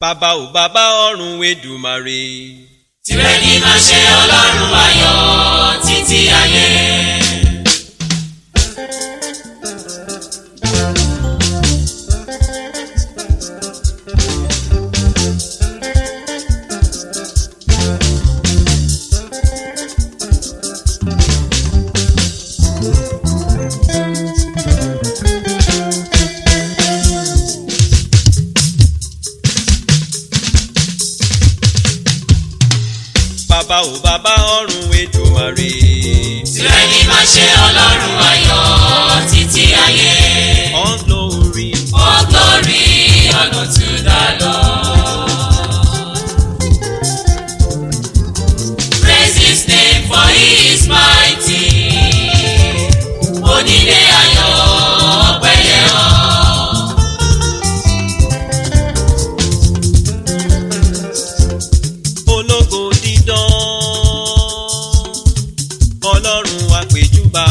bàbá ò bàbá ọ̀run Èdùmàrè. tìrẹ ni máa ṣe ọlọ́run ayọ̀ títí ayé. bàbá ò bàbá ọ̀run Èdùmàrè. tìrẹ ni máa ṣe ọlọ́run ayọ̀ títí ayé. all glory all glory honor to the Lord. praise his name for he is mighty. onílé ayọ̀ ọpẹ́ yẹ ọ́. ológo dídán ọlọ́run àpèjúbà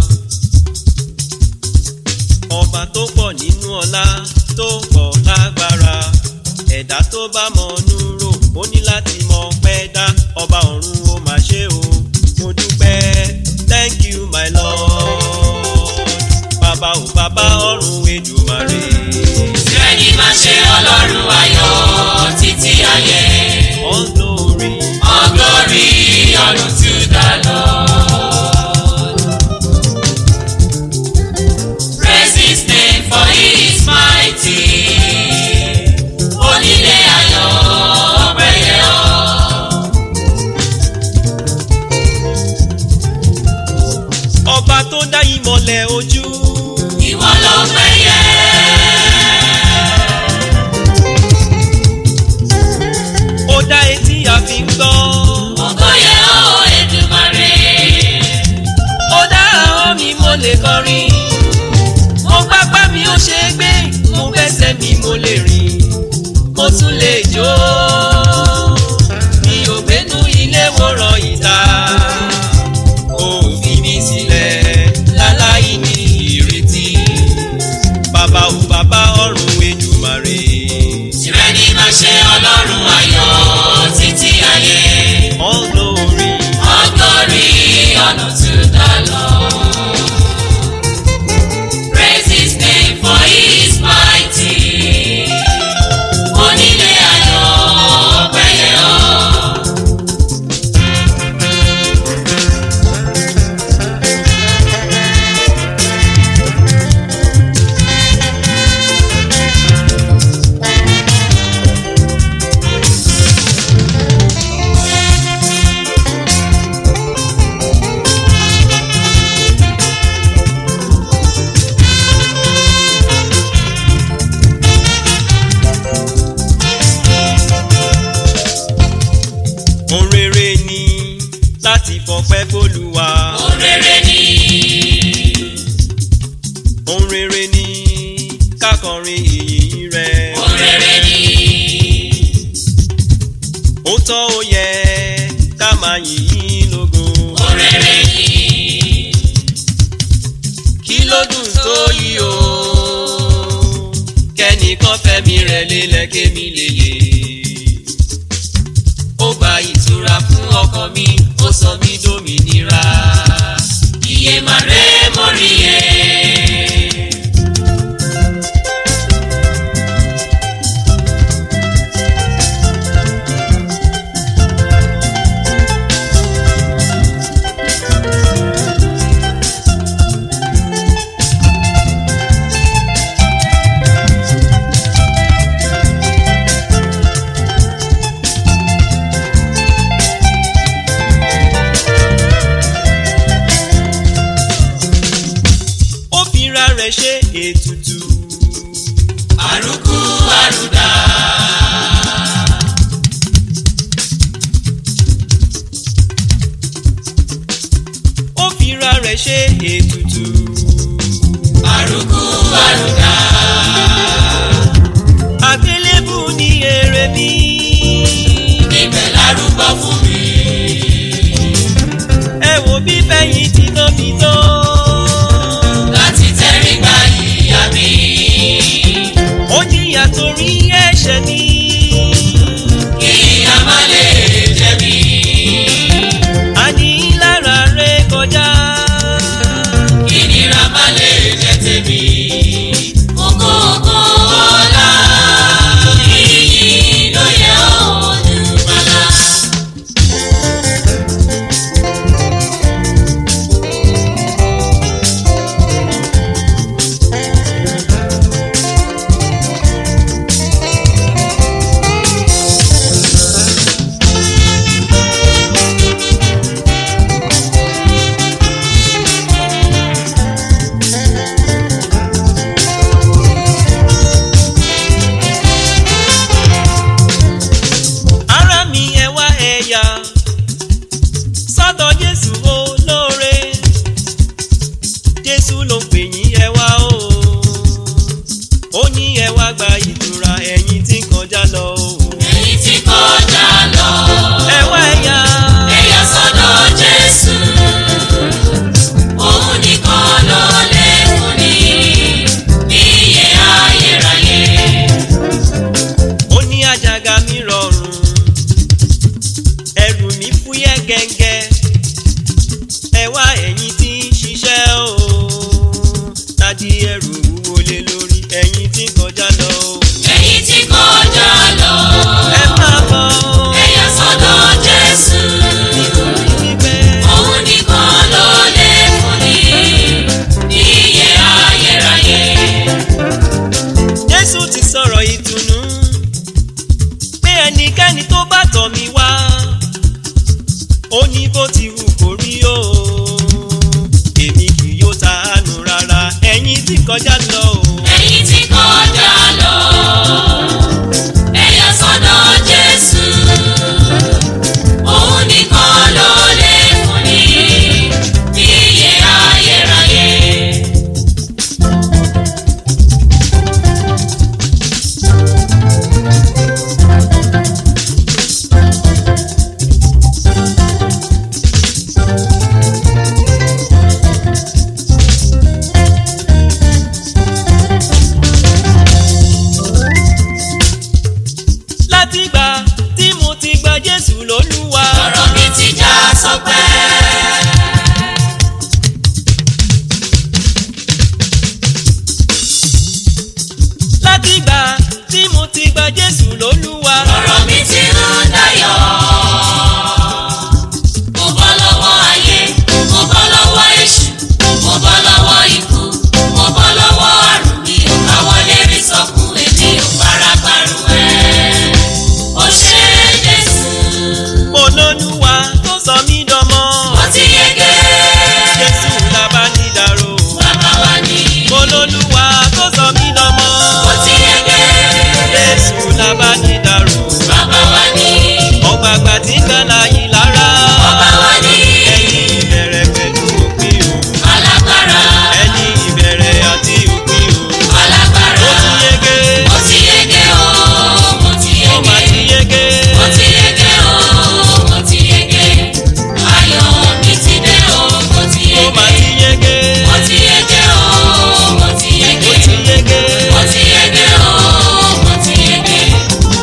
ọba tó pọ̀ nínú ọlá tó pọ̀ lágbára ẹ̀dá tó bá mọ̀ọ́nú rò ó ní láti mọ̀ pẹ́ dá ọba ọ̀run ó mà ṣe o mo dúpẹ́ thank you my lord bàbá ò bàbá ọ̀run Èdùmàrè tìrẹ ni máa ṣe ọlọ́run ayọ̀ títí ayé. all glory. All glory, honor to the Lord. Praise His name for He is mighty. Onílé ayọ̀ ọpẹ́ yẹ ọ́. ọba tó dá ìmọ̀lẹ̀ ojú. Ìwọ ló pẹ́ yẹ. ó dá etí àfi ń gbọ́. Ògo yẹ ọ́ Èdùmàrè. ó dá ahọ́n mi mo lè kọrin. mo pápá mi ó ṣe é gbé. mo fẹsẹ̀ mi mo lè rìn. mo tún lè jó. mi ò gbénú ilé wòran ìta. ó fi mi sílẹ̀ láláì ní ìrètí. bàbá ò bàbá ọ̀run Èdùmàrè. Tìrẹ ni máa ṣe ọlọ́run ayọ̀ títí ayé. all glory. All glory, honor to the Lord. Praise His name for He is mighty. Onílé ayọ̀ ọpẹ́ yẹ ọ́. ohun rere ni láti fọpẹ́ fÓlúwa. Ohun rere ni ohun rere ni kákọrin ìyìn rẹ̀. ohun rere ni ó tọ́ ó yẹ ká máa yìn ín lógo. ohun rere ni kí ló dùn tó yí o. kẹ́nìkan fẹ́mi rẹ̀ lélẹ̀ kémi lélẹ̀. ó gba ìtura fún ọkàn mi ó sọ mí dòmìnira. iye màrè mọ́ríyé. ó fira rẹ̀ ṣe ètùtù. àrùkù àrùdà. ó fira rẹ̀ ṣe ètùtù. àrùkù àrùdà. àgbélébù ni èrè mi. ibẹ̀ lárúgbó fún mi. ẹ wo bí fẹ́yìn tí tó fi tó. láti tẹ́rí gba ìyá mi. ó jìyà torí ẹ̀ṣẹ̀ mi. tọ̀ mí wá ó ní bó ti wù kó rí o èmi kì yóò tàánù rárá ẹ̀yin tí kọjá lọ o. ẹ̀yin tí kọjá lọ ẹ yà sọ́dọ̀ Jésù òun nìkan ló lè fúnni ní ìyè ayérayé. látìgbà tí mo ti gba jésù lólúwa. ọ̀rọ̀ mi ti já sọpẹ́. látìgbà tí mo ti gba jésù lólúwa. ọ̀rọ̀ mi ti ń dayọ̀. mo bọ́ lọ́wọ́ ayé mo bọ́ lọ́wọ́ èṣù mo bọ́ lọ́wọ́ ikú mo bọ́ lọ́wọ́ àrùn mi ò káwọ́ lérí sọkún èmi ò fara parun ẹ̀. ó ṣe é Jésù mo lólúwa tó sọ mí dọmọ. mo ti yege jésù lábánidàrò. bàbá wa ni mo lólúwa tó sọ mí dọmọ. mo ti yege jésù lábánidàrò. bàbá wa ni ọ̀gbàgbà tí ń gbàlà yìí lára. ọba wa ni ẹni ìbẹ̀rẹ̀ pẹ̀lú òpin o. alágbára ẹni ìbẹ̀rẹ̀ àti òpin o. alágbára ó ti yege. mo ti yege o mo ti ó mà yege. ti yege. mo ti yege o mo ti yege ayọ̀ mi ti dé o mo ti ó mà yege ti yege. mo ti yege o mo ti ó yege ti yege. mo ti yege o mo ti yege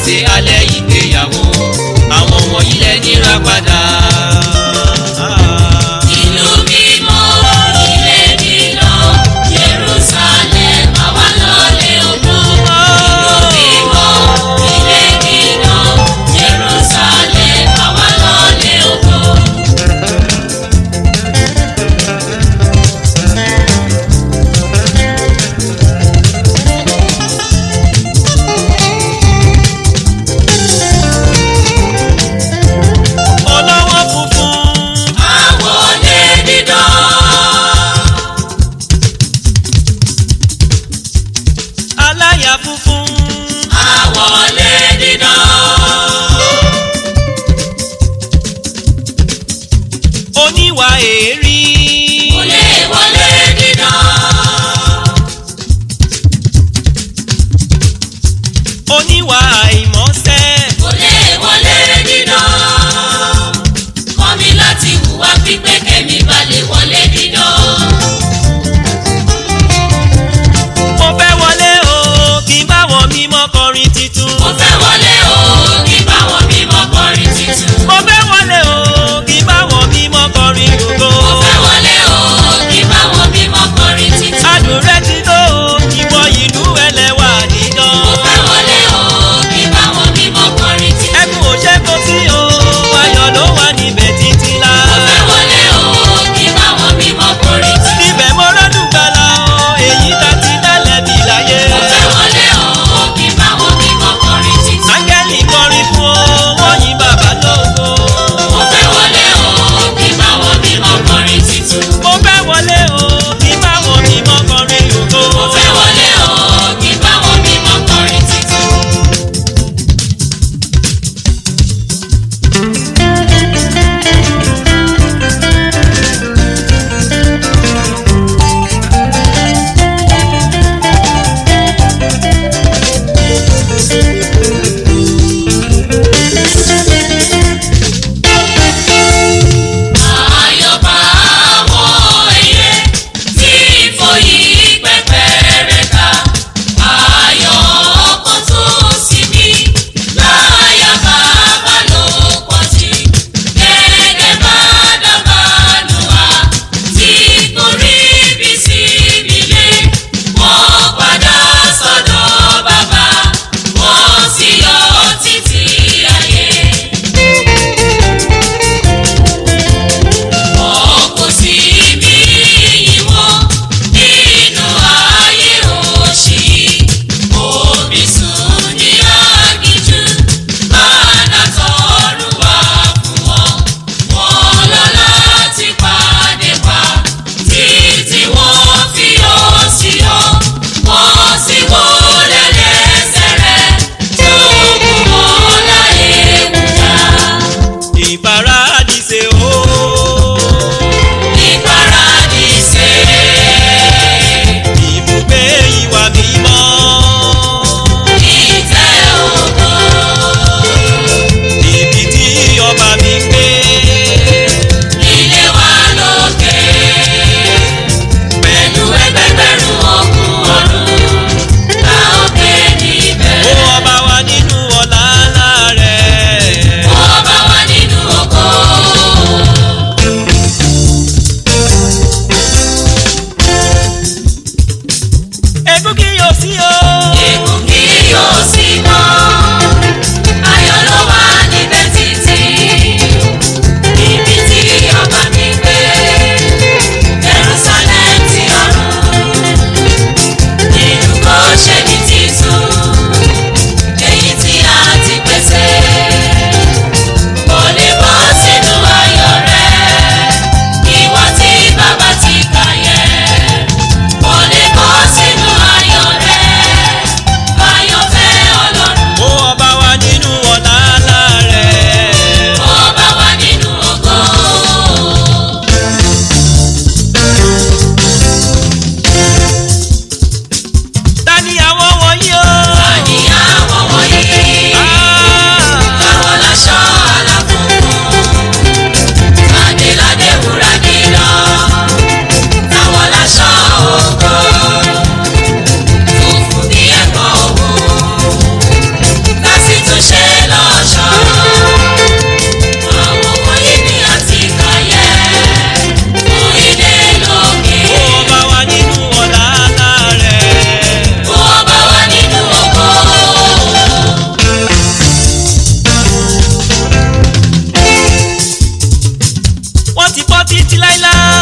ṣe alẹ́ ìgbéyàwó àwọn wọ̀nyí lẹ níra padà. ìlú mímọ́ ilé mímọ́ Jerusalem àwa lọ́lẹ̀ ògo. ìlú mímọ́ ilé mímọ́ Jerusalem àwa lọ́lẹ̀ ògo. olówó funfun àwọlé dídán. aláya funfun àwọlé dídán. oníwà èérí wọlé wọlé dídán. oníwà àìmọ́sẹ́ wọlé wọlé dídán. kọ́ mi láti hùwà pípé kẹ́mi balẹ̀ wọlé dídán. mo fẹ́ wọlé o kí n bá wọn mímọ́ kọrin titun. mo fẹ́ wọlé o kí báwọn mímọ́ kọrin titun. mo fẹ́ wọlé o kí n bá wọn mímọ́ kọrin gbogbo. mo fẹ́ wọlé o kí báwọn mímọ́ kọrin titun. adùn rẹ ti tó o ìwọ ìlú ẹlẹ́wà dídán. mo fẹ́ wọlé o kí báwọn mímọ́ kọrin titun. ẹkún ò ṣe kó sí o ayọ̀ ló wà níbẹ̀ títí la. mo fẹ́ wọlé o ti bọ́ títí láíláí.